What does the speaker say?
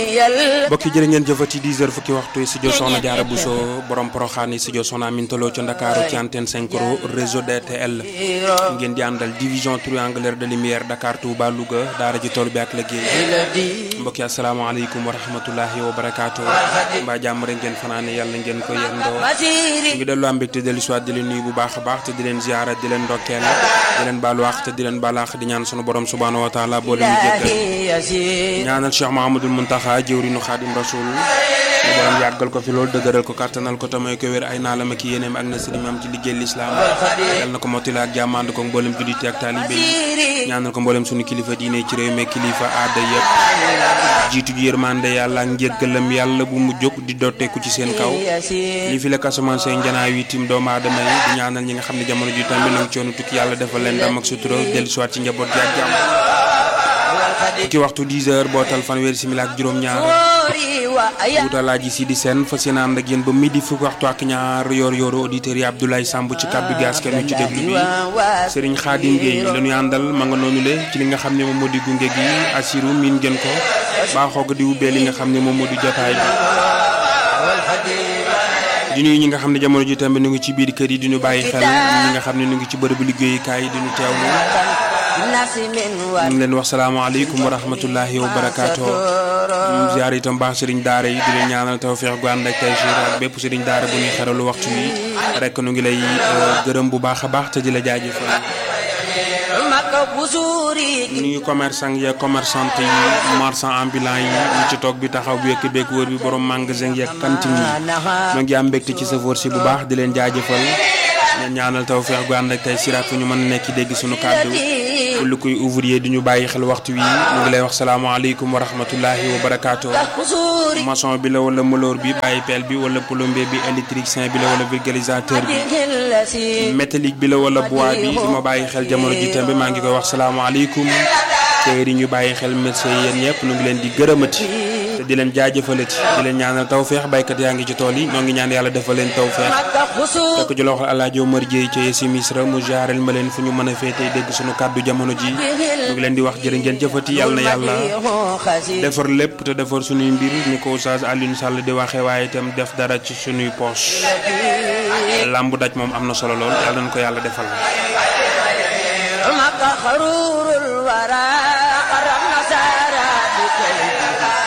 mbokki jërë ngeen jëfati 10 heures fukki waxtu studio Soxna Jaara Buso borom poroxaan yi studio Soxna Amintaloo ca Ndakaaru ci antenne 5 réseau DTL ngeen di àndal division triangulaire de lumière Dakar Touba Louga daara ji tool bi ak liggéey mbokki asalaamaaleykum wa rahmatullahi wa barakaatu mbaa jàmm rek ngeen fanaane yàlla ngeen ko yendoo ngi dellu am mbégte dellu soit di leen nuyu bu baax a baax te di leen ziara di leen ndokkeel di leen baalu àq te di leen baalaax di ñaan sunu borom subhaanahu wa taala boo leen jéggal ñaanal Cheikh Mahamadul Muntaxa jëwrinu Xaadim Rasul mu borom yàggal ko fi loolu dëgëral ko kàttanal ko tamay ko wér ay naalam ak yéeneem ak na sëriñ am ci liggéey lislaam yal na ko mottali ak jàmmand ko mboolem julliti ak taalibe yi ñaanal ko mboolem sunu kilifa diine ci réew mi kilifa aada yëpp jiitu ji yërmande yàlla ak njéggalam yàlla bu mu jóg di dotteeku ci seen kaw li fi la kasamaan seen janaaw yi tim doomu aadama yi di ñaanal ñi nga xam ne jamono ji tamit nag coono tukki yàlla defal leen ndam ak sutura dellu siwaat ci njaboot gi ak jàmm fukki waxtu 10 heures bootal fanweeri simila ak juróom-ñaar wutalaaji si di seen fas yéene ànd ak yéen ba midi fukki waxtu ak ñaar yor yoru auditeurs yi Abdoulaye Samb ci kàddu gi askan wi ci déglu bi Serigne Khadim Gueye la ñuy àndal ma nga noonu le ci li nga xam ne moom moo di gunge gi asiru miin ngeen ko baaxoo ko di ubbee li nga xam ne moom moo di jotaay bi di nuyu ñi nga xam ne jamono ji tamit ñu ngi ci biir kër yi di ñu bàyyi xel ñi nga xam ne ñu ngi ci bërëbu liggéeyukaay yi di ñu teewlu ñu ngi leen wax salaamaaleykum wa rahmatullahi wa barakaatu ziar itam baax sëriñ daara yi di leen ñaanal tawfeex gu ànd ak tey ak bépp sëriñ daara bu ñuy xeralu waxtu wi rek nu ngi lay gërëm bu baax a baax te di la jaajëfal nuyu commerçant ya commerçante yi marchand ambulant yi ñu ci toog bi taxaw bi yëkk beek wër bi borom magasin yi ak cantine yi ñoo ngi am mbégte ci sa si bu baax di leen jaajëfal ñaan ñaanal tawfeex gu ànd ak tey siraat fu ñu mën a nekk dégg suñu kàddu lu koy ouvrier di ñu bàyyi xel waxtu wi ñu ngi lay wax salaamaaleykum wa rahmatullahi wa barakaatu maçon bi la wala moloor bi bàyyi peel bi wala plombier bi électricien bi la wala vulgarisateur bi métallique bi la wala bois bi di ma bàyyi xel jamono ji tembe maa ngi koy wax salaamaaleykum teer yi ñu bàyyi xel médecin yéen ñëpp ñu ngi leen di gërëmati te di leen jaajëfalati di leen ñaanal tawfeex baykat yaa ngi ci tool yi ñoo ngi ñaan yàlla defal leen tawfeex te ko ci loxo Alaaji Omar Jéey ca si misra mu jaareel ma leen fu ñu mën a féetee dégg suñu kàddu jamono ji ñu ngi leen di wax jërë ngeen jëfati yàlla na yàlla defar lépp te defar suñuy mbir ni ko Oustaz Alioune Sall di waxee waaye itam def dara ci suñuy poche làmbu daj moom am na solo lool yàlla nañu ko yàlla defal